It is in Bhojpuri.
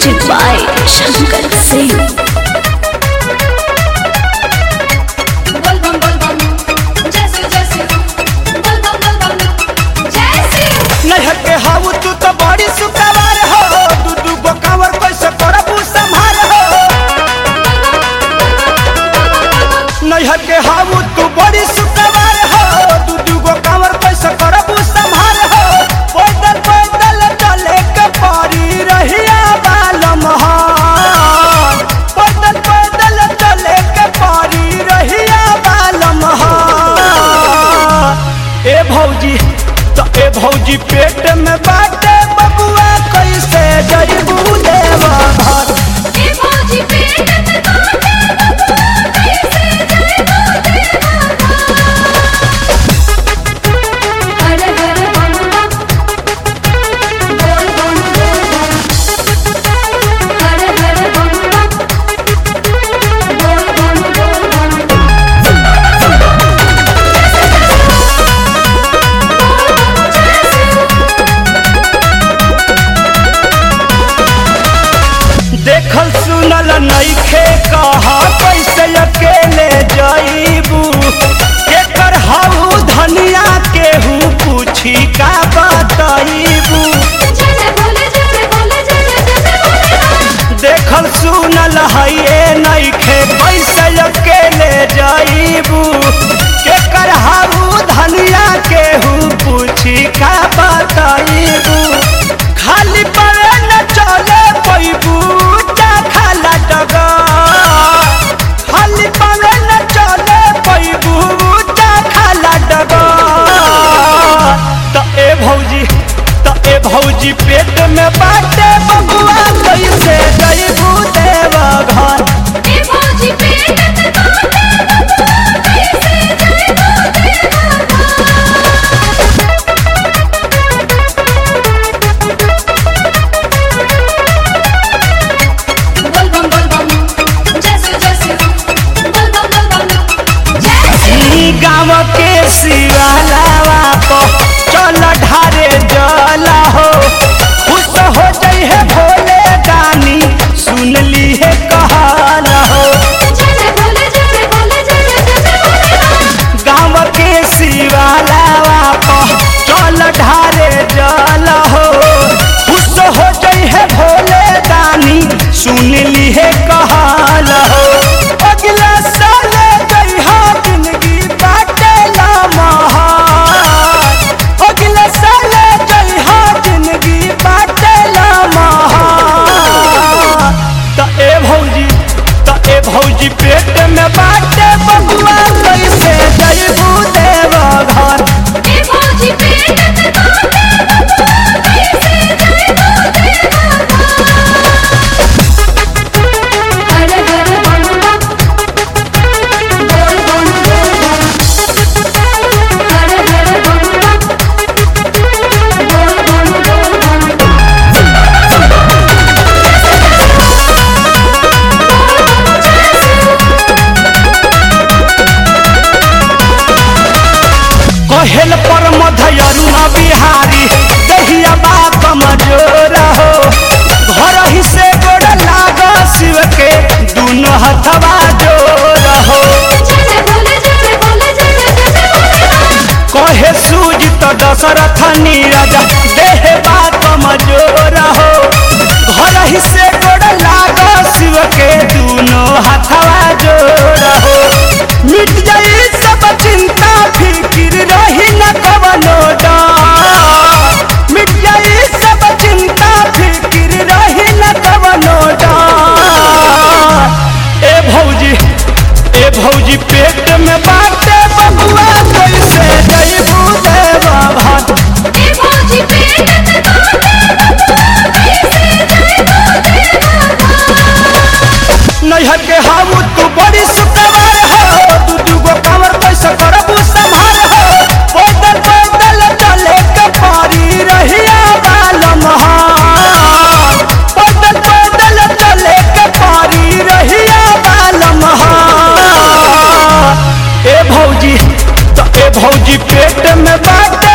Music by Shankar Singh. बोल बम बोल बम जैसे जैसे बोल बम बोल बम जैसे नहर के हाउ तू तो बड़ी सुकवार हो दू दू गो कावर कैसे करबू संभार हो नहर के हाउ तू बड़ी सुकवार हो दू दू गो कावर कैसे करबू संभार हो पैदल पैदल चले के परी रहिया बालम हो पैदल पैदल चले के परी रहिया बालम हो ए भौजी तो ए भौजी पेट में बाटे बबुआ कैसे जइबू देवा घर ए फौजी पेट में काटे बबुआ कैसे जइबू देवा हर हर बम बम बोल बम बोल बम हर हर बम बम बोल बम बोल बम देखल सुनल नइखे कहा कैसे अकेले जइबू केकर हाउ धनिया केहू पूछी का बतइबू जय जय बोले जय जय बोले जय जय जय जय बोले देखल सुनल हइए नइखे कैसे अकेले जइबू केकर हाउ धनिया केहू पूछी का बतइबू खाली पवे न चले पैबू चा खाला डगा खाली पवे न चले पैबू चा खाला डगा त ए भौजी त ए भौजी पेट में बाटे बबुआ कैसे जइबू देवा घर ए फौजी पेट में काटे बबुआ कैसे जइबू देवा बोल बम बोल बम जैसे जैसे बोल बम बोल बम जैसे ई गाँव के शिवालावा को चल ढारे जला हो खुश हो जई है भोले दानी सुन ली है कहल हो जय जय बोले जय जय बोले जय जय जय जय बोले गाँव के शिवालावा को चल ढारे जल हो खुश हो जई है भोले दानी सुन ली है कहल हो अगला साल जई हो जिंदगी बाटे लमहर अगला साल जई हो जिंदगी बाटे लमहर त ए भौजी त ए भौजी पेट में बाटे बबुआ कैसे जइबू देवा घर ए फौजी पेट में काटे बबुआ कैसे जइबू देवा हर हर बम बम बोल बम बोल बम हर हर बम बम बोल बम बोल बम कहेल पर मधयरु न बिहारी दहिया बा कमजोर हो घर ही से गोड़ लाग शिव के दुनो हथवा जोर हो जय जय बोले जय जय बोले जय जय जय जय बोले कहे सूज तो दशरथ नीरज देह बा कमजोर हो घर ही से गोड़ लाग शिव के दुनो हथवा जोर हो मिट जाई सब चिंता फिकिर रही न कवनो डर मिट जाई सब चिंता फिकिर रही न कवनो डर ए भौजी ए भौजी पेट में बाटे बबुआ कैसे जइबू देवा भात ए फौजी पेट में काटे बबुआ कैसे जइबू देवा नैहर के हाउ तू बड़ी सुकवार हो दू दू गो कावर कैसे करबू संभार हो पैदल पैदल चले के परी रहिया बालम हो पैदल पैदल चले के परी रहिया बालम हो ए भौजी तो ए भौजी पेट में बाटे